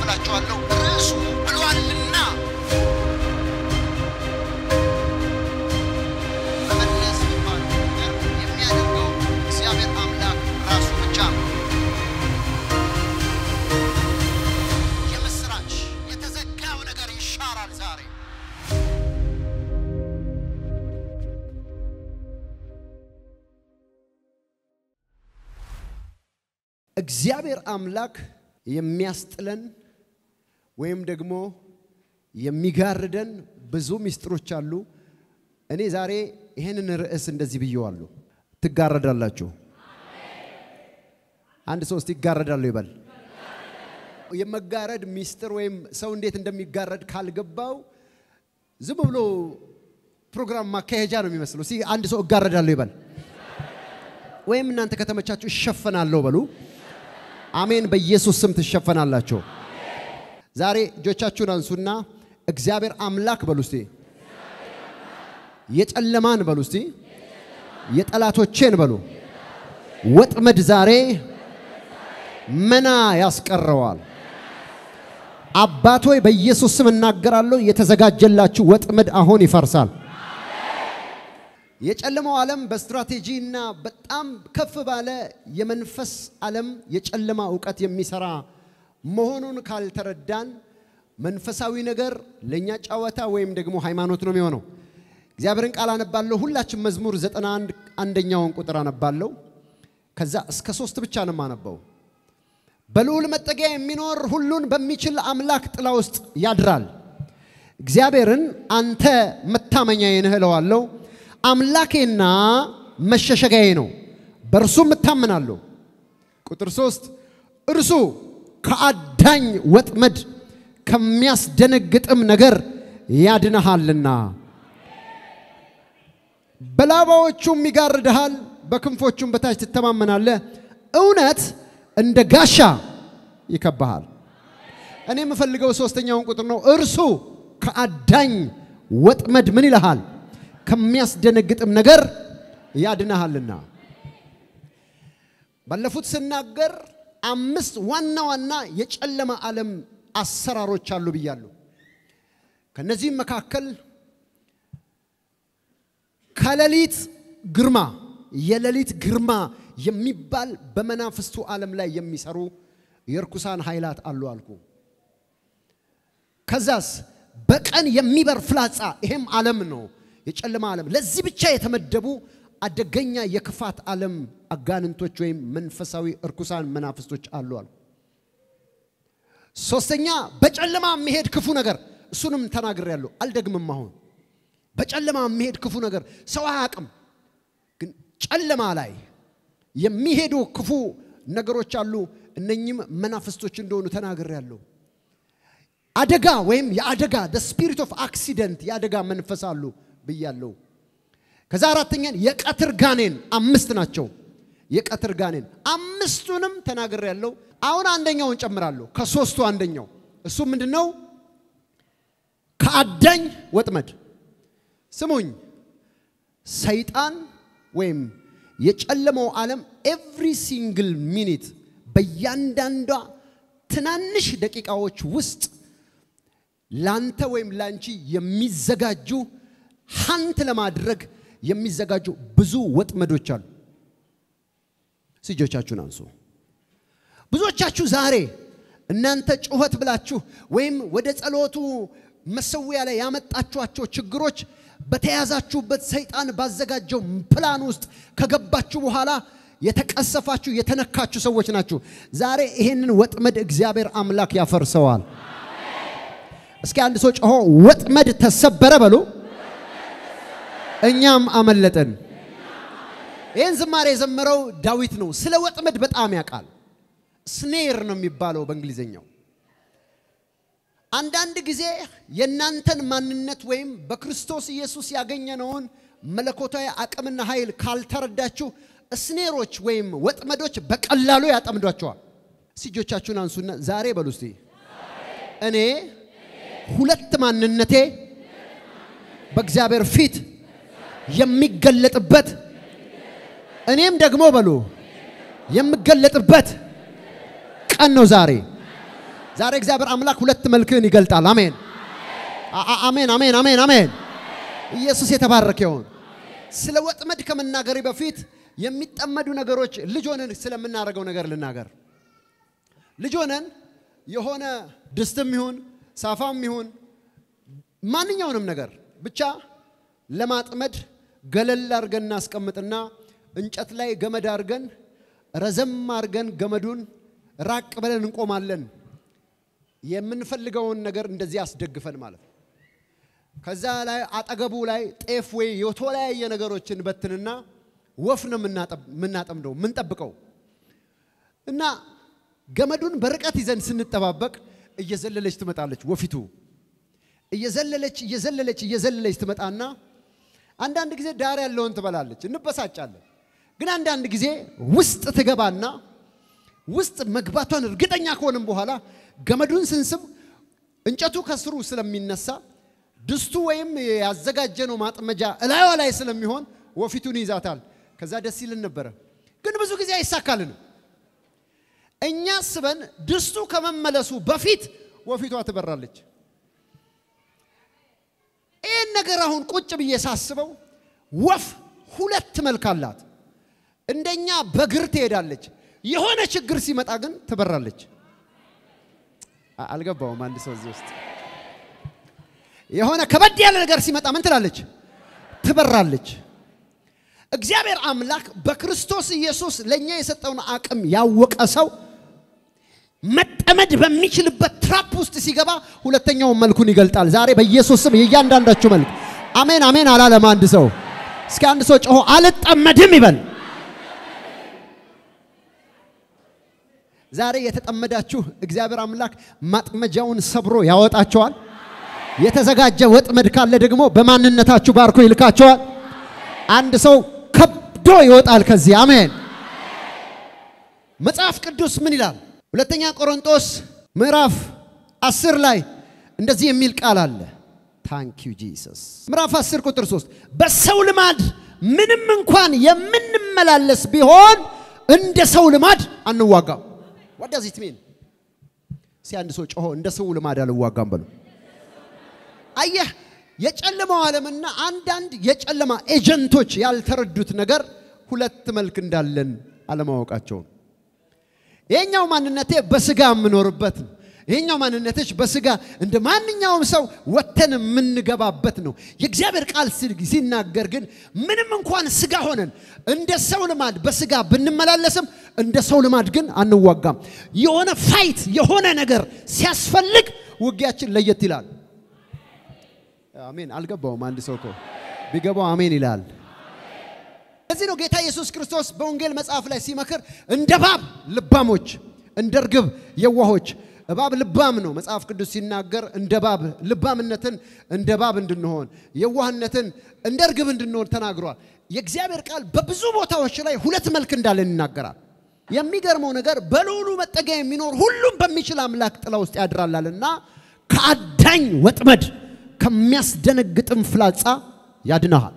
አካፍላችኋለሁ። ርዕሱ ብሏልና መመለስ የሚባለው ነገር የሚያደርገው እግዚአብሔር አምላክ ራሱ ብቻ ነው። የምስራች የተዘጋው ነገር ይሻራል ዛሬ። እግዚአብሔር አምላክ የሚያስጥለን ወይም ደግሞ የሚጋርደን ብዙ ምስጢሮች አሉ። እኔ ዛሬ ይህንን ርዕስ እንደዚህ ብየዋለሁ። ትጋረዳላችሁ። አንድ ሰው እስቲ ይጋረዳለሁ ይበል። የመጋረድ ምስጢር ወይም ሰው እንዴት እንደሚጋረድ ካልገባው ዝም ብሎ ፕሮግራም ማካሄጃ ነው የሚመስለው። እስቲ አንድ ሰው እጋረዳለሁ ይበል። ወይም እናንተ ከተመቻችሁ እሸፈናለሁ በሉ። አሜን። በኢየሱስ ስም ትሸፈናላችሁ። ዛሬ እጆቻችሁን አንሱና እግዚአብሔር አምላክ በሉ እስቲ። የጨለማን በሉ እስቲ። የጠላቶቼን በሉ ወጥመድ ዛሬ መና ያስቀረዋል። አባት ሆይ በኢየሱስ ስም እናገራለሁ። የተዘጋጀላችሁ ወጥመድ አሁን ይፈርሳል። የጨለማው ዓለም በስትራቴጂ እና በጣም ከፍ ባለ የመንፈስ ዓለም የጨለማ እውቀት የሚሰራ መሆኑን ካልተረዳን መንፈሳዊ ነገር ለእኛ ጨዋታ ወይም ደግሞ ሃይማኖት ነው የሚሆነው። እግዚአብሔርን ቃል አነባለሁ። ሁላችን መዝሙር ዘጠና አንድ አንደኛውን ቁጥር አነባለሁ። ከዛ እስከ ሶስት ብቻ ነው የማነበው። በልዑል መጠጊያ የሚኖር ሁሉን በሚችል አምላክ ጥላ ውስጥ ያድራል። እግዚአብሔርን አንተ መታመኛዬ ነህ እለዋለሁ። አምላኬና መሸሸጊያዬ ነው፣ በእርሱም እታመናለሁ። ቁጥር ሶስት እርሱ ከአዳኝ ወጥመድ ከሚያስደነግጥም ነገር ያድነሃልና በላባዎቹም ይጋርድሃል፣ በክንፎቹም በታች ትተማመናለህ። እውነት እንደ ጋሻ ይከባሃል። እኔ የምፈልገው ሶስተኛውን ቁጥር ነው። እርሱ ከአዳኝ ወጥመድ ምን ይልሃል? ከሚያስደነግጥም ነገር ያድነሃልና። ባለፉት ስናገር አምስት ዋና ዋና የጨለማ ዓለም አሰራሮች አሉ ብያለሁ። ከነዚህም መካከል ከሌሊት ግርማ የሌሊት ግርማ የሚባል በመናፍስቱ ዓለም ላይ የሚሰሩ የርኩሳን ኃይላት አሉ አልኩ። ከዛስ በቀን የሚበር ፍላጻ፣ ይሄም ዓለም ነው የጨለማ ዓለም። ለዚህ ብቻ የተመደቡ አደገኛ የክፋት ዓለም አጋንንቶች ወይም መንፈሳዊ እርኩሳን መናፍስቶች አሉ አልኩ። ሶስተኛ በጨለማ የሚሄድ ክፉ ነገር፣ እሱንም ተናግሬያለሁ፣ አልደግምም አሁን በጨለማ የሚሄድ ክፉ ነገር ሰው አያውቅም፣ ግን ጨለማ ላይ የሚሄዱ ክፉ ነገሮች አሉ። እነኚህም መናፍስቶች እንደሆኑ ተናግሬያለሁ። አደጋ ወይም የአደጋ ስፒሪት ኦፍ አክሲደንት የአደጋ መንፈስ አሉ ብያለሁ። ከዛ አራተኛን የቀትር ጋኔን አምስት ናቸው። የቀትር ጋኔን አምስቱንም ተናግሬያለሁ። አሁን አንደኛውን ጨምራለሁ። ከሶስቱ አንደኛው እሱ ምንድን ነው? ከአዳኝ ወጥመድ ስሙኝ፣ ሰይጣን ወይም የጨለመው ዓለም ኤቭሪ ሲንግል ሚኒት በእያንዳንዷ ትናንሽ ደቂቃዎች ውስጥ ላንተ ወይም ላንቺ የሚዘጋጁ ሀንት ለማድረግ የሚዘጋጁ ብዙ ወጥመዶች አሉ። እጆቻችሁን አንሱ። ብዙዎቻችሁ ዛሬ እናንተ ጩኸት ብላችሁ ወይም ወደ ጸሎቱ መሰዊያ ላይ ያመጣችኋቸው ችግሮች በተያዛችሁበት ሰይጣን ባዘጋጀው ፕላን ውስጥ ከገባችሁ በኋላ የተቀሰፋችሁ የተነካችሁ ሰዎች ናችሁ። ዛሬ ይሄንን ወጥመድ እግዚአብሔር አምላክ ያፈርሰዋል። እስኪ አንድ ሰው ጮሆ ወጥመድ ተሰበረ በሉ። እኛም አመለጠን። ይህን ዝማሬ የዘመረው ዳዊት ነው። ስለ ወጥመድ በጣም ያውቃል። ስኔር ነው የሚባለው በእንግሊዝኛው። አንዳንድ ጊዜ የእናንተን ማንነት ወይም በክርስቶስ ኢየሱስ ያገኘነውን መለኮታዊ አቅምና ኃይል ካልተረዳችሁ ስኔሮች ወይም ወጥመዶች በቀላሉ ያጠምዷቸዋል። እስቲ እጆቻችሁን አንሱና ዛሬ በሉ እስቲ እኔ ሁለት ማንነቴ በእግዚአብሔር ፊት የሚገለጥበት እኔም ደግሞ በሉ የምገለጥበት ቀን ነው ዛሬ። ዛሬ እግዚአብሔር አምላክ ሁለት መልክህን ይገልጣል። አሜን አ- አ- አሜን አሜን አሜን አሜን። ኢየሱስ የተባረከ ይሁን። ስለ ወጥመድ ከመናገሬ በፊት የሚጠመዱ ነገሮች ልጅ ሆነን ስለምናደርገው ነገር ልናገር። ልጅ ሆነን የሆነ ድስትም ይሁን ሳፋም ይሁን ማንኛውንም ነገር ብቻ ለማጥመድ ገለል አድርገን እናስቀምጥና እንጨት ላይ ገመድ አድርገን ረዘም አድርገን ገመዱን ራቅ ብለን እንቆማለን። የምንፈልገውን ነገር እንደዚህ አስደግፈን ማለት ነው። ከዛ ላይ አጠገቡ ላይ ጤፍ ወይ የተለያየ ነገሮችን በትንና ወፍ ነው የምናጠብ- የምናጠምደው የምንጠብቀው እና ገመዱን በርቀት ይዘን ስንጠባበቅ እየዘለለች ትመጣለች ወፊቱ እየዘለለች እየዘለለች እየዘለለች ትመጣና አንዳንድ ጊዜ ዳር ያለውን ትበላለች፣ እንበሳጫለን። ግን አንዳንድ ጊዜ ውስጥ ትገባና ውስጥ መግባቷን እርግጠኛ ከሆንም በኋላ ገመዱን ስንስብ እንጨቱ ከስሩ ስለሚነሳ ድስቱ ወይም ያዘጋጀነው ማጥመጃ እላዩ ላይ ስለሚሆን ወፊቱን ይዛታል። ከዛ ደስ ይልን ነበረ። ግን ብዙ ጊዜ አይሳካልንም። እኛ ስበን ድስቱ ከመመለሱ በፊት ወፊቷ ትበራለች። ይህን ነገር አሁን ቁጭ ብዬ ሳስበው ወፍ ሁለት መልክ አላት። እንደኛ በእግር ትሄዳለች። የሆነ ችግር ሲመጣ ግን ትበራለች። አ- አልገባውም። አንድ ሰው እዚህ ውስጥ የሆነ ከበድ ያለ ነገር ሲመጣ ምን ትላለች? ትበራለች። እግዚአብሔር አምላክ በክርስቶስ ኢየሱስ ለእኛ የሰጠውን አቅም ያወቀ ሰው መጠመድ በሚችልበት ትራፕ ውስጥ ሲገባ ሁለተኛውን መልኩን ይገልጣል። ዛሬ በኢየሱስ ስም የእያንዳንዳችሁ መልክ አሜን አሜን አላለም። አንድ ሰው እስኪ አንድ ሰው ጮሆ አልጠመድም ይበል። ዛሬ የተጠመዳችሁ እግዚአብሔር አምላክ ማጥመጃውን ሰብሮ ያወጣቸዋል። የተዘጋጀ ወጥመድ ካለ ደግሞ በማንነታችሁ ባርኮ ይልካቸዋል። አንድ ሰው ከብዶ ይወጣል ከዚህ አሜን። መጽሐፍ ቅዱስ ምን ይላል? ሁለተኛ ቆሮንጦስ ምዕራፍ 10 ላይ እንደዚህ የሚል ቃል አለ። ታንክ ዩ ጂሰስ። ምዕራፍ 10 ቁጥር 3 በሰው ልማድ ምንም እንኳን የምንመላለስ ቢሆን እንደ ሰው ልማድ አንዋጋም። what does it mean? እስኪ አንድ ሰው ጮሆ እንደ ሰው ልማድ አልዋጋም በሉ። አየህ የጨለማው ዓለምና አንዳንድ የጨለማ ኤጀንቶች ያልተረዱት ነገር ሁለት መልክ እንዳለን አለማወቃቸው ነው። ይሄኛው ማንነቴ በስጋ የምኖርበት ነው። ይሄኛው ማንነቶች በስጋ እንደ ማንኛውም ሰው ወተን የምንገባበት ነው። የእግዚአብሔር ቃል ሲ- ሲናገር ግን ምንም እንኳን ስጋ ሆነን እንደ ሰው ልማድ በስጋ ብንመላለስም እንደ ሰው ልማድ ግን አንዋጋም። የሆነ ፋይት የሆነ ነገር ሲያስፈልግ ውጊያችን ለየት ይላል። አሜን። አልገባውም። አንድ ሰው እኮ ቢገባው አሜን ይላል። ለዚህ ነው ጌታ ኢየሱስ ክርስቶስ በወንጌል መጽሐፍ ላይ ሲመክር እንደ እባብ ልባሞች፣ እንደ እርግብ የዋሆች። እባብ ልባም ነው። መጽሐፍ ቅዱስ ሲናገር እንደ እባብ ልባምነትን እንደ እባብ እንድንሆን፣ የዋህነትን እንደ እርግብ እንድንሆን ተናግሯል። የእግዚአብሔር ቃል በብዙ ቦታዎች ላይ ሁለት መልክ እንዳለን ይናገራል። የሚገርመው ነገር በልዑሉ መጠጊያ የሚኖር ሁሉም በሚችል አምላክ ጥላ ውስጥ ያድራላልና ከአዳኝ ወጥመድ ከሚያስደነግጥም ፍላጻ ያድነሃል።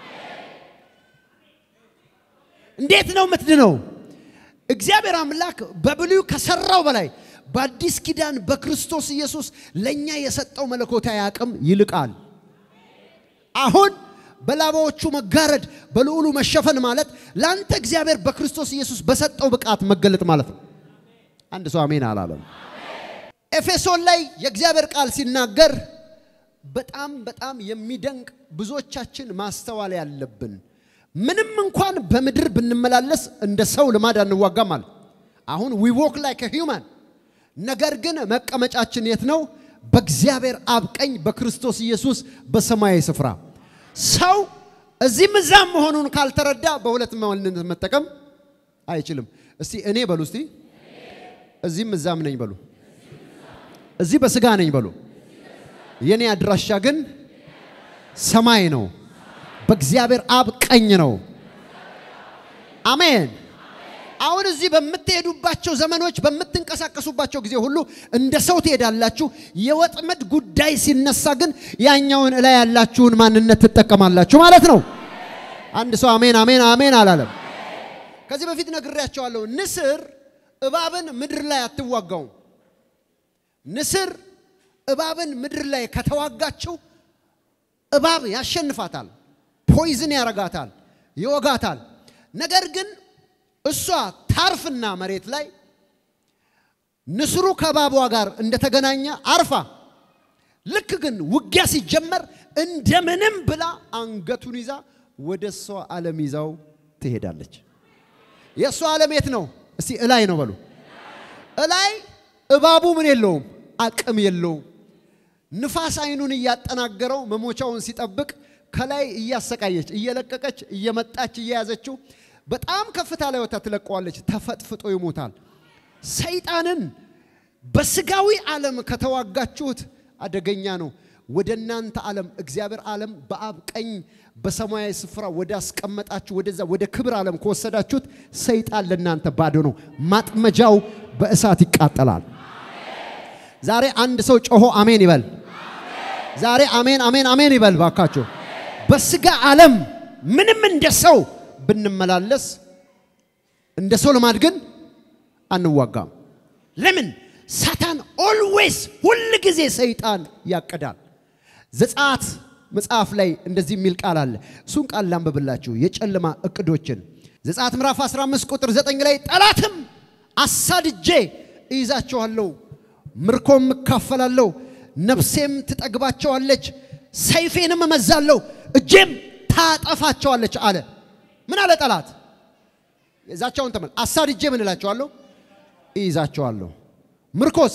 እንዴት ነው የምትድነው? እግዚአብሔር አምላክ በብሉይ ከሰራው በላይ በአዲስ ኪዳን በክርስቶስ ኢየሱስ ለእኛ የሰጠው መለኮታዊ አቅም ይልቃል። አሁን በላባዎቹ መጋረድ በልዑሉ መሸፈን ማለት ለአንተ እግዚአብሔር በክርስቶስ ኢየሱስ በሰጠው ብቃት መገለጥ ማለት ነው። አንድ ሰው አሜን አላለም። ኤፌሶን ላይ የእግዚአብሔር ቃል ሲናገር በጣም በጣም የሚደንቅ ብዙዎቻችን ማስተዋል ያለብን ምንም እንኳን በምድር ብንመላለስ እንደ ሰው ልማድ አንዋጋም አለ። አሁን ዊ ዎክ ላይክ ሂውማን ነገር ግን መቀመጫችን የት ነው? በእግዚአብሔር አብ ቀኝ በክርስቶስ ኢየሱስ በሰማያዊ ስፍራ። ሰው እዚህም እዛም መሆኑን ካልተረዳ በሁለት ማንነት መጠቀም አይችልም። እስቲ እኔ በሉ፣ እስቲ እዚህም እዛም ነኝ በሉ፣ እዚህ በስጋ ነኝ በሉ። የኔ አድራሻ ግን ሰማይ ነው፣ በእግዚአብሔር አብ ቀኝ ነው። አሜን። አሁን እዚህ በምትሄዱባቸው ዘመኖች በምትንቀሳቀሱባቸው ጊዜ ሁሉ እንደ ሰው ትሄዳላችሁ። የወጥመድ ጉዳይ ሲነሳ ግን ያኛውን እላይ ያላችሁን ማንነት ትጠቀማላችሁ ማለት ነው። አንድ ሰው አሜን አሜን አሜን አላለም። ከዚህ በፊት ነግሬያቸዋለሁ። ንስር እባብን ምድር ላይ አትዋጋውም። ንስር እባብን ምድር ላይ ከተዋጋችው እባብ ያሸንፋታል፣ ፖይዝን ያረጋታል፣ ይወጋታል። ነገር ግን እሷ ታርፍና መሬት ላይ ንስሩ ከእባቧ ጋር እንደተገናኘ አርፋ ልክ ግን ውጊያ ሲጀመር እንደምንም ብላ አንገቱን ይዛ ወደ እሷ ዓለም ይዛው ትሄዳለች። የእሷ ዓለም የት ነው? እስቲ እላይ ነው በሉ። እላይ እባቡ ምን የለውም? አቅም የለውም። ንፋስ አይኑን እያጠናገረው መሞቻውን ሲጠብቅ ከላይ እያሰቃየች እየለቀቀች እየመጣች እየያዘችው በጣም ከፍታ ላይ ወታ ትለቀዋለች። ተፈጥፍጦ ይሞታል። ሰይጣንን በስጋዊ ዓለም ከተዋጋችሁት አደገኛ ነው። ወደ እናንተ ዓለም እግዚአብሔር ዓለም በአብ ቀኝ በሰማያዊ ስፍራ ወደ አስቀመጣችሁ ወደዛ ወደ ክብር ዓለም ከወሰዳችሁት ሰይጣን ለእናንተ ባዶ ነው። ማጥመጃው በእሳት ይቃጠላል። ዛሬ አንድ ሰው ጮሆ አሜን ይበል። ዛሬ አሜን አሜን አሜን ይበል ባካችሁ። በስጋ ዓለም ምንም እንደ ሰው ብንመላለስ እንደ ሰው ልማድ ግን አንዋጋም። ለምን? ሳታን ኦልዌይስ ሁል ጊዜ ሰይጣን ያቅዳል። ዘጸአት መጽሐፍ ላይ እንደዚህ የሚል ቃል አለ። እሱን ቃል ላንብብላችሁ። የጨለማ እቅዶችን ዘጸአት ምዕራፍ 15 ቁጥር 9 ላይ ጠላትም አሳድጄ እይዛቸዋለሁ፣ ምርኮም እካፈላለሁ፣ ነፍሴም ትጠግባቸዋለች፣ ሰይፌንም እመዛለሁ፣ እጄም ታጠፋቸዋለች አለ። ምን አለ ጠላት? የዛቸውን ተመል አሳድጄ ምን እላቸዋለሁ? እይዛቸዋለሁ፣ ምርኮስ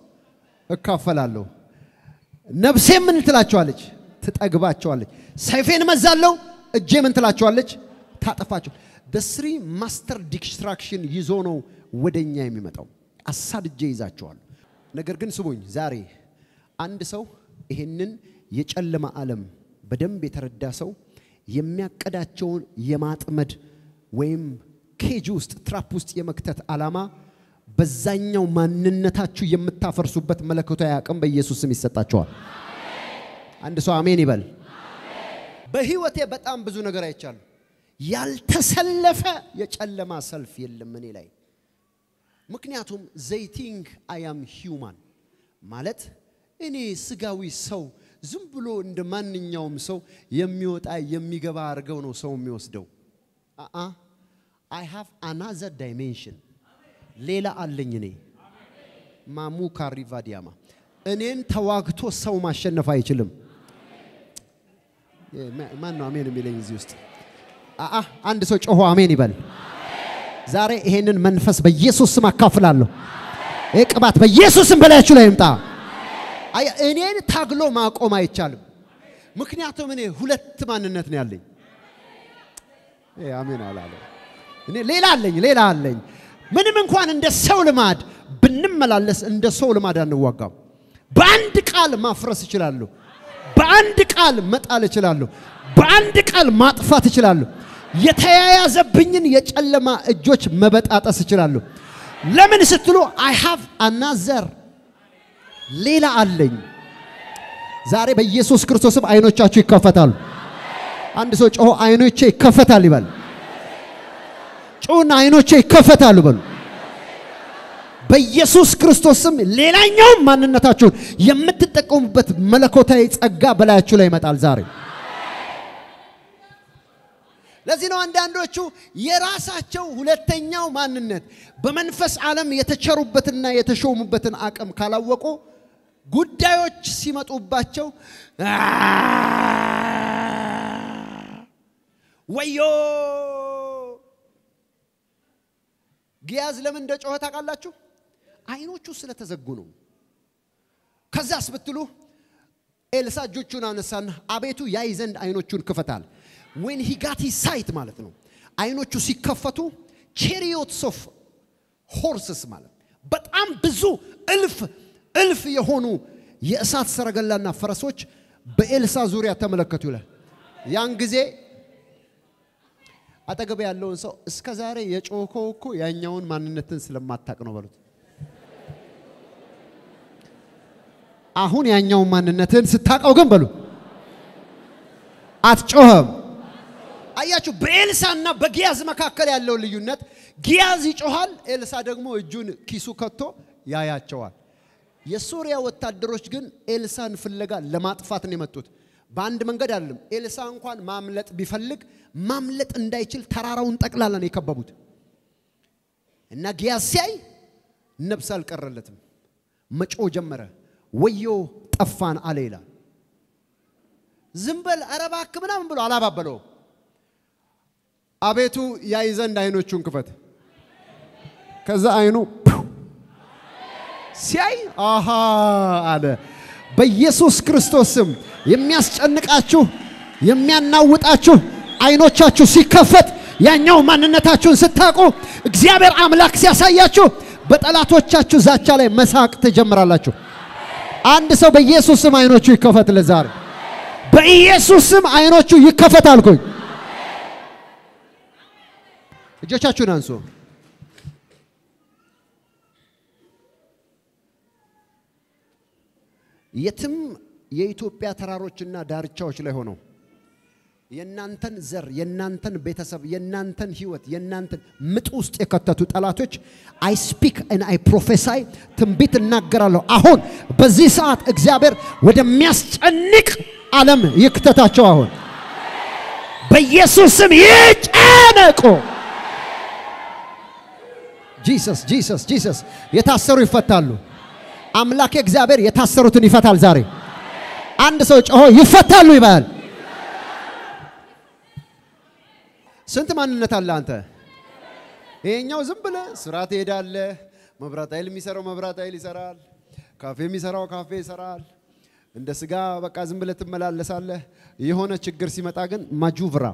እካፈላለሁ፣ ነፍሴ ምን ትላቸዋለች? ትጠግባቸዋለች፣ ሰይፌን እመዛለሁ፣ እጄ ምን ትላቸዋለች? ታጠፋቸው። በስሪ ማስተር ዲስትራክሽን ይዞ ነው ወደኛ የሚመጣው። አሳድጄ ይዛቸዋለሁ። ነገር ግን ስሙኝ፣ ዛሬ አንድ ሰው ይሄንን የጨለማ ዓለም በደንብ የተረዳ ሰው የሚያቀዳቸውን የማጥመድ ወይም ኬጅ ውስጥ ትራፕ ውስጥ የመክተት ዓላማ በዛኛው ማንነታችሁ የምታፈርሱበት መለኮታዊ አቅም በኢየሱስ ስም ይሰጣቸዋል። አንድ ሰው አሜን ይበል። በህይወቴ በጣም ብዙ ነገር አይቻሉ። ያልተሰለፈ የጨለማ ሰልፍ የለም እኔ ላይ። ምክንያቱም ዘይቲንግ አያም ሂውማን ማለት እኔ ስጋዊ ሰው ዝም ብሎ እንደ ማንኛውም ሰው የሚወጣ የሚገባ አድርገው ነው ሰው የሚወስደው። አአ አይ ሃቭ አናዘር ዳይሜንሽን ሌላ አለኝ እኔ ማሙ ካሪቫ ዲያማ እኔን ተዋግቶ ሰው ማሸነፍ አይችልም። ማን ነው አሜን የሚለኝ እዚህ ውስጥ? አአ አንድ ሰው ጮሆ አሜን ይበል። ዛሬ ይሄንን መንፈስ በኢየሱስ ስም አካፍላለሁ። ይህ ቅባት በኢየሱስ ስም በላያችሁ ላይ ይምጣ። አይ እኔን ታግሎ ማቆም አይቻልም። ምክንያቱም እኔ ሁለት ማንነት ነው ያለኝ። ይሄ አሜን አላለ። እኔ ሌላ አለኝ፣ ሌላ አለኝ። ምንም እንኳን እንደ ሰው ልማድ ብንመላለስ እንደ ሰው ልማድ አንዋጋም። በአንድ ቃል ማፍረስ እችላለሁ። በአንድ ቃል መጣል እችላለሁ። በአንድ ቃል ማጥፋት እችላለሁ። የተያያዘብኝን የጨለማ እጆች መበጣጠስ እችላለሁ። ለምን ስትሉ አይ ሃቭ አናዘር ሌላ አለኝ። ዛሬ በኢየሱስ ክርስቶስም አይኖቻችሁ ይከፈታሉ። አንድ ሰው ጮሆ አይኖቼ ይከፈታል ይበል። ጮና አይኖቼ ይከፈታሉ በሉ። በኢየሱስ ክርስቶስም ሌላኛውም ማንነታችሁን የምትጠቀሙበት መለኮታዊ ጸጋ በላያችሁ ላይ ይመጣል ዛሬ። ለዚህ ነው አንዳንዶቹ የራሳቸው ሁለተኛው ማንነት በመንፈስ ዓለም የተቸሩበትና የተሾሙበትን አቅም ካላወቁ ጉዳዮች ሲመጡባቸው ወዮ ጊያዝ ለምን እንደ ጮኸ ታውቃላችሁ? አይኖቹ ስለተዘጉ ነው። ከዛስ ብትሉ ኤልሳ እጆቹን አነሳና አቤቱ ያይ ዘንድ አይኖቹን ክፈታል። ዌን ሂ ጋት ሳይት ማለት ነው። አይኖቹ ሲከፈቱ ቼሪዮትስ ኦፍ ሆርስስ ማለት በጣም ብዙ እልፍ እልፍ የሆኑ የእሳት ሰረገላና ፈረሶች በኤልሳ ዙሪያ ተመለከቱ ይላል። ያን ጊዜ አጠገብ ያለውን ሰው እስከ ዛሬ የጮኸው እኮ ያኛውን ማንነትን ስለማታቅ ነው በሉት። አሁን ያኛውን ማንነትን ስታቀው ግን በሉ አትጮኸም። አያችሁ፣ በኤልሳና በጊያዝ መካከል ያለው ልዩነት፣ ጊያዝ ይጮኋል፣ ኤልሳ ደግሞ እጁን ኪሱ ከቶ ያያቸዋል። የሶሪያ ወታደሮች ግን ኤልሳን ፍለጋ ለማጥፋት ነው የመጡት። በአንድ መንገድ አይደለም። ኤልሳ እንኳን ማምለጥ ቢፈልግ ማምለጥ እንዳይችል ተራራውን ጠቅላላ ነው የከበቡት። እና ጊያዝ ሲያይ ነብስ አልቀረለትም። መጮ ጀመረ። ወዮ ጠፋን አለ ይላል። ዝም በል ኧረ እባክህ ምናምን ብሎ አላባበለው። አቤቱ ያይ ዘንድ አይኖቹን ክፈት። ከዛ አይኑ ሲያይ አሃ አለ። በኢየሱስ ክርስቶስ ስም የሚያስጨንቃችሁ የሚያናውጣችሁ አይኖቻችሁ ሲከፈት ያኛው ማንነታችሁን ስታውቁ እግዚአብሔር አምላክ ሲያሳያችሁ በጠላቶቻችሁ ዛቻ ላይ መሳቅ ትጀምራላችሁ። አንድ ሰው በኢየሱስ ስም አይኖቹ ይከፈት። ለዛሬ በኢየሱስ ስም አይኖቹ ይከፈት አልኩኝ። እጆቻችሁን አንሱ። የትም የኢትዮጵያ ተራሮችና ዳርቻዎች ላይ ሆነው የናንተን ዘር፣ የናንተን ቤተሰብ፣ የናንተን ህይወት፣ የናንተን ምጥ ውስጥ የከተቱ ጠላቶች አይ ስፒክ እና አይ ፕሮፌሳይ ትንቢት እናገራለሁ። አሁን በዚህ ሰዓት እግዚአብሔር ወደሚያስጨንቅ ዓለም ይክተታቸው። አሁን በኢየሱስ ስም ይጨነቁ። ጂሰስ ጂሰስ ጂሰስ። የታሰሩ ይፈታሉ። አምላክ እግዚአብሔር የታሰሩትን ይፈታል። ዛሬ አንድ ሰው ጮሆ ይፈታሉ ይባላል። ስንት ማንነት አለ አንተ? ይሄኛው ዝም ብለህ ስራ ትሄዳለህ። መብራት ኃይል የሚሰራው መብራት ኃይል ይሰራል። ካፌ የሚሰራው ካፌ ይሰራል። እንደ ስጋ በቃ ዝም ብለህ ትመላለሳለህ። የሆነ ችግር ሲመጣ ግን ማጁቭራ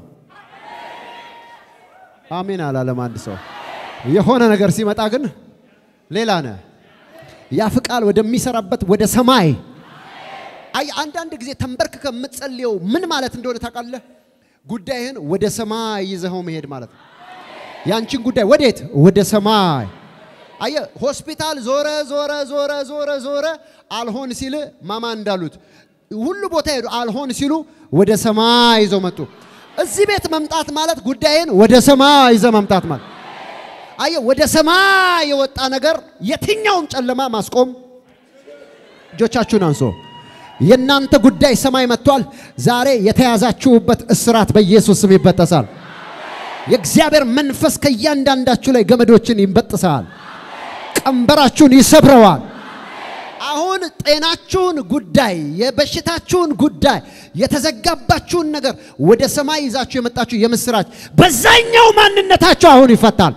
አሜን አላለም አንድ ሰው። የሆነ ነገር ሲመጣ ግን ሌላ ነህ። ያ ፍቃል ወደሚሰራበት ወደ ሰማይ አይ አንዳንድ ጊዜ ተንበርክከ የምትጸልየው ምን ማለት እንደሆነ ታውቃለህ? ጉዳይህን ወደ ሰማይ ይዘኸው መሄድ ማለት ነው። ያንቺን ጉዳይ ወዴት? ወደ ሰማይ። አየ ሆስፒታል ዞረ ዞረ ዞረ ዞረ ዞረ አልሆን ሲል ማማ እንዳሉት ሁሉ ቦታ ሄዱ። አልሆን ሲሉ ወደ ሰማይ ይዘው መጡ። እዚህ ቤት መምጣት ማለት ጉዳይን ወደ ሰማይ ይዘ መምጣት ማለት አየ ወደ ሰማይ የወጣ ነገር የትኛውም ጨለማ ማስቆም። እጆቻችሁን አንሶ የእናንተ ጉዳይ ሰማይ መጥቷል። ዛሬ የተያዛችሁበት እስራት በኢየሱስ ስም ይበጠሳል። የእግዚአብሔር መንፈስ ከእያንዳንዳችሁ ላይ ገመዶችን ይበጥሳል። ቀንበራችሁን ይሰብረዋል። አሁን ጤናችሁን ጉዳይ፣ የበሽታችሁን ጉዳይ፣ የተዘጋባችሁን ነገር ወደ ሰማይ ይዛችሁ የመጣችሁ የምስራች በዛኛው ማንነታችሁ አሁን ይፈታል።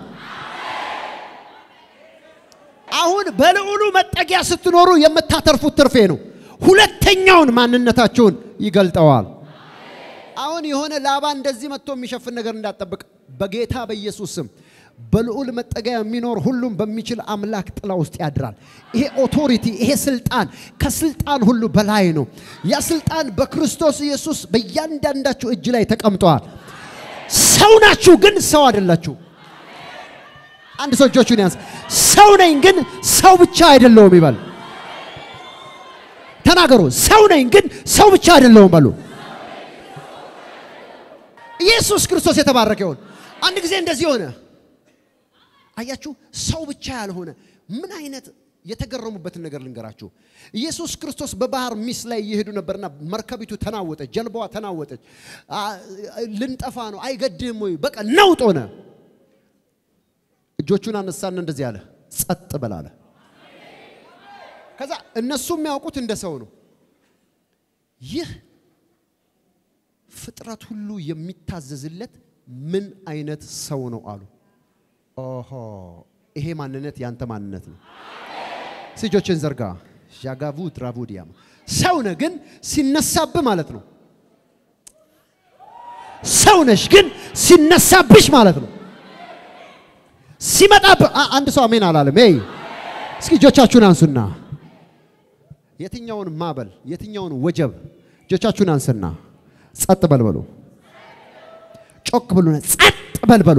አሁን በልዑሉ መጠጊያ ስትኖሩ የምታተርፉት ትርፌ ነው። ሁለተኛውን ማንነታችሁን ይገልጠዋል። አሁን የሆነ ላባ እንደዚህ መጥቶ የሚሸፍን ነገር እንዳጠብቅ በጌታ በኢየሱስ ስም በልዑል መጠጊያ የሚኖር ሁሉም በሚችል አምላክ ጥላ ውስጥ ያድራል። ይሄ ኦቶሪቲ፣ ይሄ ስልጣን ከስልጣን ሁሉ በላይ ነው። ያ ስልጣን በክርስቶስ ኢየሱስ በእያንዳንዳችሁ እጅ ላይ ተቀምጠዋል። ሰው ናችሁ፣ ግን ሰው አይደላችሁ። አንድ ሰው እጆቹን ያንስ። ሰው ነኝ፣ ግን ሰው ብቻ አይደለሁም ይበል። ተናገሩ። ሰው ነኝ፣ ግን ሰው ብቻ አይደለሁም በሉ። ኢየሱስ ክርስቶስ የተባረከ ይሁን። አንድ ጊዜ እንደዚህ ሆነ። አያችሁ፣ ሰው ብቻ ያልሆነ ምን አይነት የተገረሙበትን ነገር ልንገራችሁ። ኢየሱስ ክርስቶስ በባህር ሚስ ላይ እየሄዱ ነበርና መርከቢቱ ተናወጠች፣ ጀልባዋ ተናወጠች። ልንጠፋ ነው፣ አይገድህም ወይ? በቃ ነውጥ ሆነ። እጆቹን አነሳና እንደዚህ አለ፣ ጸጥ በል አለ። ከዛ እነሱ የሚያውቁት እንደ ሰው ነው። ይህ ፍጥረት ሁሉ የሚታዘዝለት ምን አይነት ሰው ነው አሉ። ኦሆ ይሄ ማንነት ያንተ ማንነት ነው። እጆችን ዘርጋ። ዣጋቡ ትራቡዲያም ሰው ነህ ግን ሲነሳብህ ማለት ነው። ሰው ነሽ ግን ሲነሳብሽ ማለት ነው። ሲመጣብህ አንድ ሰው አሜን አላለም። ይ እስኪ እጆቻችሁን አንሱና የትኛውን ማዕበል የትኛውን ወጀብ እጆቻችሁን አንስና ጸጥ በልበሉ። ጮክ ብሉና ጸጥ በልበሉ።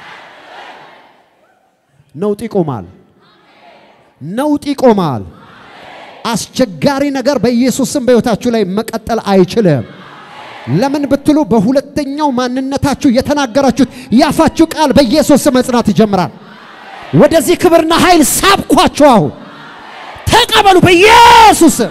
ነውጥ ይቆማል። ነውጥ ይቆማል። አስቸጋሪ ነገር በኢየሱስ ስም በሕይወታችሁ ላይ መቀጠል አይችልም። ለምን ብትሉ በሁለተኛው ማንነታችሁ የተናገራችሁት ያፋችሁ ቃል በኢየሱስ ስም መጽናት ይጀምራል። ወደዚህ ክብርና ኃይል ሳብኳችሁ። አሁን ተቀበሉ በኢየሱስ ስም።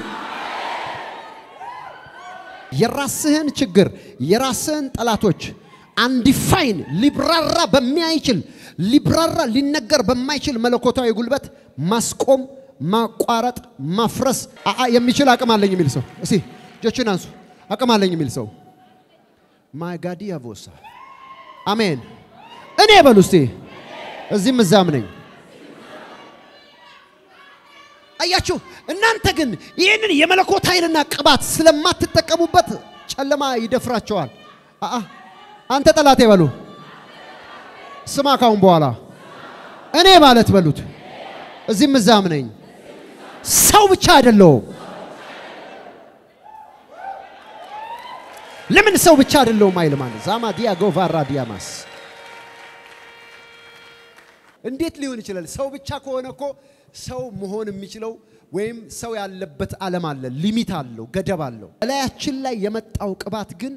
የራስህን ችግር የራስህን ጠላቶች አንዲፋይን ሊብራራ በሚያይችል ሊብራራ ሊነገር በማይችል መለኮታዊ ጉልበት ማስቆም፣ ማቋረጥ፣ ማፍረስ አአ የሚችል አቅም አለኝ የሚል ሰው እስቲ እጆችን አንሱ። አቅም አለኝ የሚል ሰው ማጋዲ ያቮሳ አሜን። እኔ በሉ እስቲ እዚህም እዛም ነኝ። አያችሁ፣ እናንተ ግን ይህንን የመለኮት ኃይልና ቅባት ስለማትጠቀሙበት ጨለማ ይደፍራቸዋል። አአ አንተ ጠላቴ በሉ ስማ፣ ካሁን በኋላ እኔ ማለት በሉት እዚህም እዛም ነኝ። ሰው ብቻ አይደለሁም። ለምን ሰው ብቻ አይደለሁም አይል ማለት ዛማ ዲያጎ ቫራ ዲያማስ እንዴት ሊሆን ይችላል? ሰው ብቻ ከሆነ እኮ ሰው መሆን የሚችለው ወይም ሰው ያለበት ዓለም አለ፣ ሊሚት አለው፣ ገደብ አለው። እላያችን ላይ የመጣው ቅባት ግን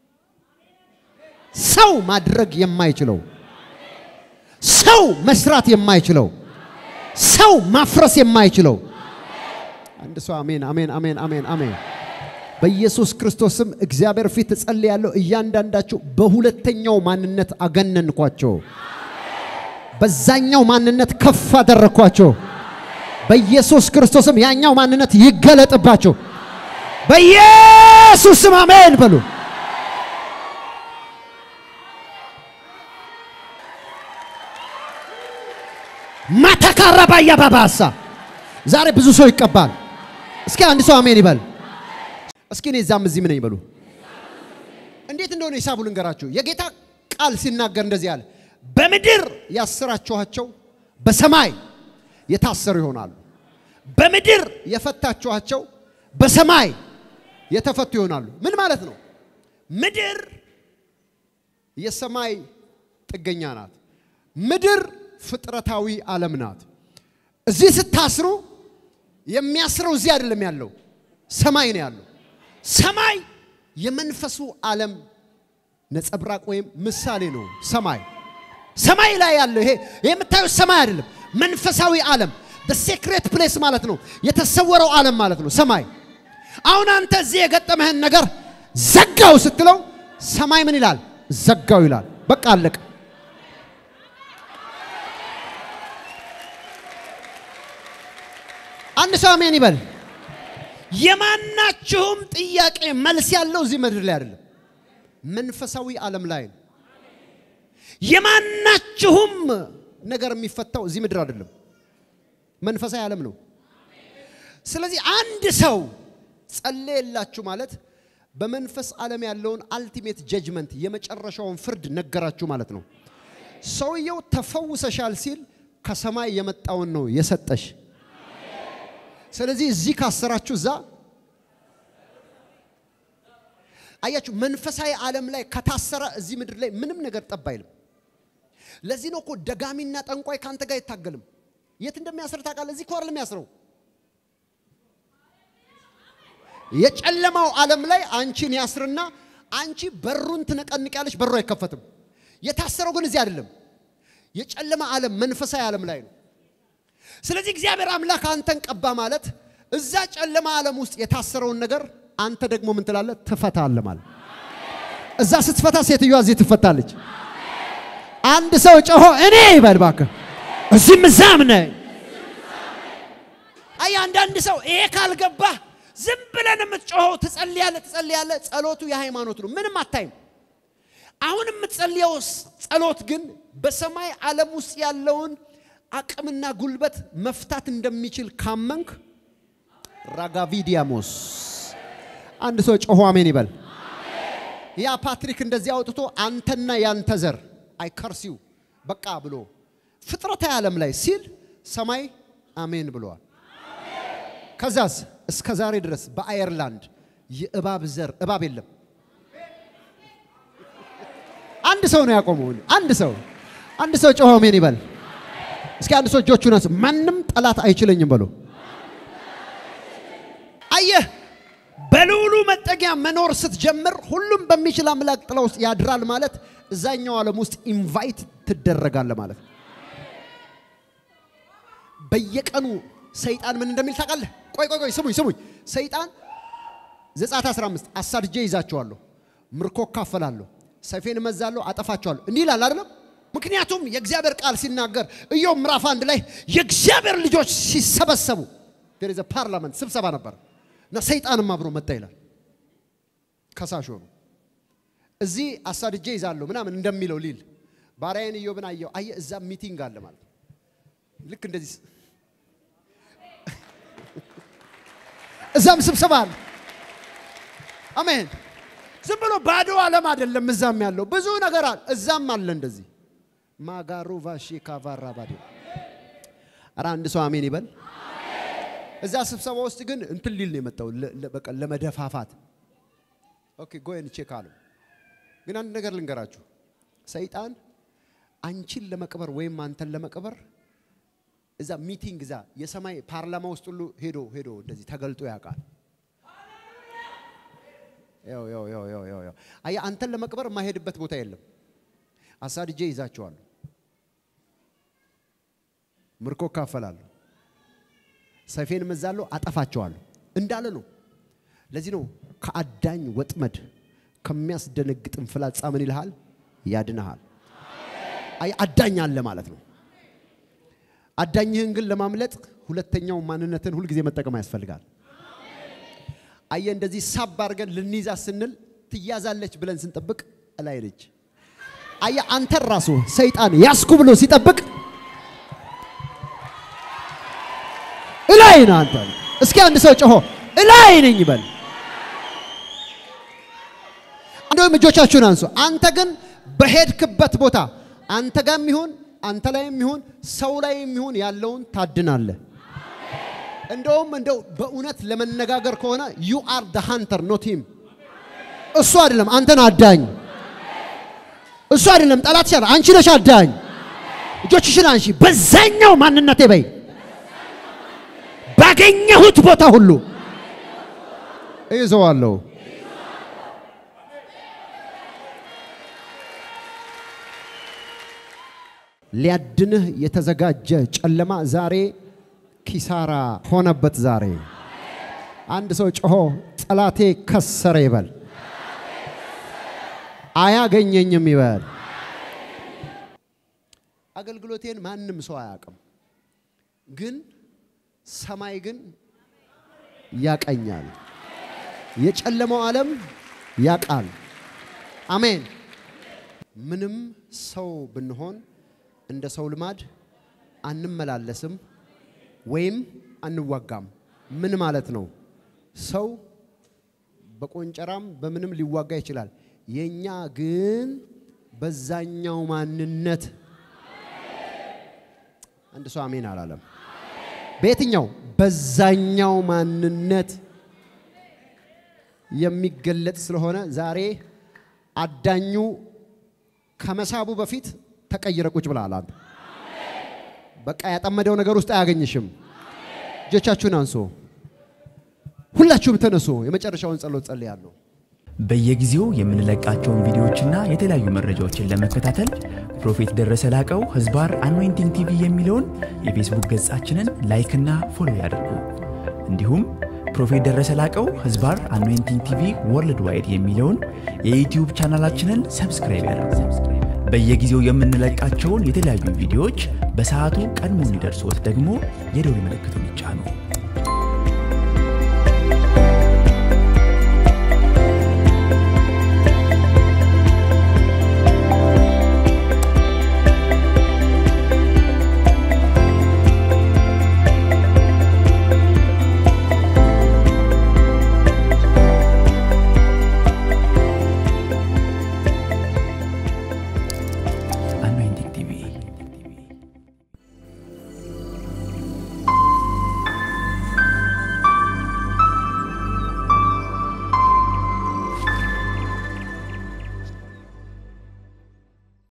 ሰው ማድረግ የማይችለው ሰው መስራት የማይችለው ሰው ማፍረስ የማይችለው አንድ ሰው አሜን፣ አሜን፣ አሜን፣ አሜን፣ አሜን። በኢየሱስ ክርስቶስም እግዚአብሔር ፊት እጸልያለሁ። እያንዳንዳቸው በሁለተኛው ማንነት አገነንኳቸው። በዛኛው ማንነት ከፍ አደረግኳቸው። በኢየሱስ ክርስቶስም ያኛው ማንነት ይገለጥባቸው። በኢየሱስም አሜን በሉ። ማተካረባያ ባባሳ ዛሬ ብዙ ሰው ይቀባል። እስኪ አንድ ሰው አሜን ይበል። እስኪ እኔ እዛም እዚህም ነኝ በሉ። እንዴት እንደሆነ ሂሳቡ ልንገራችሁ። የጌታ ቃል ሲናገር እንደዚህ አለ፣ በምድር ያሰራችኋቸው በሰማይ የታሰሩ ይሆናሉ፣ በምድር የፈታችኋቸው በሰማይ የተፈቱ ይሆናሉ። ምን ማለት ነው? ምድር የሰማይ ጥገኛ ናት። ምድር ፍጥረታዊ ዓለም ናት። እዚህ ስታስሩ የሚያስረው እዚህ አይደለም ያለው፣ ሰማይ ነው ያለው። ሰማይ የመንፈሱ ዓለም ነጸብራቅ ወይም ምሳሌ ነው። ሰማይ ሰማይ ላይ ያለው ይሄ የምታዩት ሰማይ አይደለም፣ መንፈሳዊ ዓለም ሴክሬት ፕሌስ ማለት ነው። የተሰወረው ዓለም ማለት ነው ሰማይ። አሁን አንተ እዚህ የገጠመህን ነገር ዘጋው ስትለው ሰማይ ምን ይላል? ዘጋው ይላል። በቃ አለቀ። አንድ ሰው አሜን ይበል። የማናችሁም ጥያቄ መልስ ያለው እዚህ ምድር ላይ አይደለም፣ መንፈሳዊ ዓለም ላይ ነው። የማናችሁም ነገር የሚፈታው እዚህ ምድር አይደለም፣ መንፈሳዊ ዓለም ነው። ስለዚህ አንድ ሰው ጸለየላችሁ ማለት በመንፈስ ዓለም ያለውን አልቲሜት ጀጅመንት የመጨረሻውን ፍርድ ነገራችሁ ማለት ነው። ሰውየው ተፈውሰሻል ሲል ከሰማይ የመጣውን ነው የሰጠሽ። ስለዚህ እዚህ ካሰራችሁ እዛ አያችሁ፣ መንፈሳዊ ዓለም ላይ ከታሰረ እዚህ ምድር ላይ ምንም ነገር ጠብ አይልም። ለዚህ ነው እኮ ደጋሚና ጠንቋይ ከአንተ ጋር አይታገልም። የት እንደሚያስር ታውቃለህ? እዚህ እኮ አይደለም የሚያስረው። የጨለማው ዓለም ላይ አንቺን ያስርና አንቺ በሩን ትነቀንቂያለሽ፣ በሩ አይከፈትም። የታሰረው ግን እዚህ አይደለም፣ የጨለማ ዓለም መንፈሳዊ ዓለም ላይ ነው። ስለዚህ እግዚአብሔር አምላክ አንተን ቀባ ማለት እዛ ጨለማ ዓለም ውስጥ የታሰረውን ነገር አንተ ደግሞ ምን ትላለህ? ትፈታለህ ማለት። እዛ ስትፈታ ሴትዮዋ እዚህ ትፈታለች። አንድ ሰው ጮሆ እኔ ይበል እባክህ፣ እዚህም እዛም ነኝ። አይ አንዳንድ ሰው ይሄ ካልገባህ ዝም ብለን የምትጮኸው ትጸልያለህ፣ ትጸልያለህ። ጸሎቱ የሃይማኖት ነው፣ ምንም አታይም። አሁን የምትጸልየው ጸሎት ግን በሰማይ ዓለም ውስጥ ያለውን አቅምና ጉልበት መፍታት እንደሚችል ካመንክ ራጋቪዲያሞስ አንድ ሰው ጮሆ አሜን ይበል። ያ ፓትሪክ እንደዚህ አውጥቶ አንተና ያንተ ዘር አይከርሲው በቃ ብሎ ፍጥረታዊ ዓለም ላይ ሲል ሰማይ አሜን ብለዋል። ከዛስ እስከ ዛሬ ድረስ በአየርላንድ የእባብ ዘር እባብ የለም። አንድ ሰው ነው ያቆመው። አንድ ሰው አንድ ሰው ጮሆ አሜን ይበል። እስኪ አንድ ሰው እጆቹን አንስ። ማንም ጠላት አይችለኝም በሉ። አየህ፣ በልዑሉ መጠጊያ መኖር ስትጀምር ሁሉም በሚችል አምላክ ጥላ ውስጥ ያድራል ማለት እዛኛው ዓለም ውስጥ ኢንቫይት ትደረጋለ ማለት ነው። በየቀኑ ሰይጣን ምን እንደሚል ታውቃለህ? ቆይ ቆይ ቆይ ስሙኝ ስሙኝ። ሰይጣን ዘጸአት 15 አሳድጄ ይዛቸዋለሁ፣ ምርኮ ካፈላለሁ፣ ሰይፌን እመዛለሁ፣ አጠፋቸዋለሁ እንዲህ ይላል አይደለም? ምክንያቱም የእግዚአብሔር ቃል ሲናገር ኢዮብ ምዕራፍ አንድ ላይ የእግዚአብሔር ልጆች ሲሰበሰቡ there is a ፓርላመንት ስብሰባ ነበር እና ሰይጣንም አብሮ መጣ ይላል። ከሳሽ ሆኑ። እዚህ አሳድጄ ይዛለሁ ምናምን እንደሚለው ሊል ባሪያዬን ኢዮብን አየው። አየህ እዛ ሚቲንግ አለ ማለት ነው። ልክ እንደዚህ እዛም ስብሰባ አለ። አሜን። ዝም ብሎ ባዶ ዓለም አይደለም። እዛም ያለው ብዙ ነገር አለ። እዛም አለ እንደዚህ ማጋሩ ቫሺ ካቫራ ባዲ ኧረ አንድ ሰው አሜን ይበል። እዛ ስብሰባ ውስጥ ግን እንትን ሊል ነው የመጣው ለ- ለ- በቃ ለመደፋፋት። ኦኬ ጎየን ቼክ አሉ። ግን አንድ ነገር ልንገራችሁ፣ ሰይጣን አንቺን ለመቅበር ወይም አንተን ለመቅበር እዛ ሚቲንግ እዛ የሰማይ ፓርላማ ውስጥ ሁሉ ሄዶ ሄዶ እንደዚህ ተገልጦ ያውቃል። ያው ያው ያው ያው ያው ያው አየህ አንተን ለመቅበር የማይሄድበት ቦታ የለም። አሳድጄ ይዛቸዋለሁ፣ ምርኮ እካፈላለሁ፣ ሰይፌን እመዛለሁ፣ አጠፋቸዋለሁ እንዳለ ነው። ለዚህ ነው ከአዳኝ ወጥመድ ከሚያስደነግጥም ፍላጻ ምን ይልሃል? ያድንሃል። አይ አዳኝ አለ ማለት ነው። አዳኝህን ግን ለማምለጥ ሁለተኛው ማንነትን ሁልጊዜ መጠቀም ያስፈልጋል። አየ እንደዚህ ሳብ አድርገን ልንይዛ ስንል ትያዛለች ብለን ስንጠብቅ እላይ ነች። አየ አንተን ራሱ ሰይጣን ያስኩ ብሎ ሲጠብቅ እላይ ነህ አንተ። እስኪ አንድ ሰው ጮሆ እላይ ነኝ ይበል። እንደውም እጆቻችሁን አንሱ። አንተ ግን በሄድክበት ቦታ አንተ ጋርም ይሁን አንተ ላይም ይሁን ሰው ላይም ይሁን ያለውን ታድናለህ። እንደውም እንደው በእውነት ለመነጋገር ከሆነ ዩ አር ደ ሃንተር ኖት ሂም። እሱ አይደለም አንተን አዳኝ። እሱ አይደለም ጠላት ይሻል። አንቺ ነሽ አዳኝ። እጆችሽን አንሺ። በዛኛው ማንነቴ በይ ባገኘሁት ቦታ ሁሉ እይዘዋለሁ። ሊያድንህ የተዘጋጀ ጨለማ ዛሬ ኪሳራ ሆነበት። ዛሬ አንድ ሰው ጮሆ ጠላቴ ከሰረ ይበል፣ አያገኘኝም ይበል። አገልግሎቴን ማንም ሰው አያውቅም፣ ግን ሰማይ ግን ያቀኛል። የጨለመው ዓለም ያቃል። አሜን። ምንም ሰው ብንሆን እንደ ሰው ልማድ አንመላለስም ወይም አንዋጋም። ምን ማለት ነው? ሰው በቆንጨራም በምንም ሊዋጋ ይችላል። የኛ ግን በዛኛው ማንነት አንድ ሰው አሜን አላለም። በየትኛው በዛኛው ማንነት የሚገለጥ ስለሆነ ዛሬ አዳኙ ከመሳቡ በፊት ተቀይረ ቁጭ ብለሃል። አንተ በቃ ያጠመደው ነገር ውስጥ አያገኝሽም። እጆቻችሁን አንሶ ሁላችሁም ተነሱ። የመጨረሻውን ጸሎት ጸልያለሁ። በየጊዜው የምንለቃቸውን ቪዲዮዎችና የተለያዩ መረጃዎችን ለመከታተል ፕሮፌት ደረሰ ላቀው ህዝባር አኖይንቲንግ ቲቪ የሚለውን የፌስቡክ ገጻችንን ላይክና ፎሎ ያድርጉ። እንዲሁም ፕሮፌት ደረሰ ላቀው ህዝባር አኖይንቲንግ ቲቪ ወርልድ ዋይድ የሚለውን የዩትዩብ ቻናላችንን ሰብስክራይብ ያድርጉ። በየጊዜው የምንለቃቸውን የተለያዩ ቪዲዮዎች በሰዓቱ ቀድሞ እንዲደርሶት ደግሞ የደውል ምልክቱን ይጫኑ።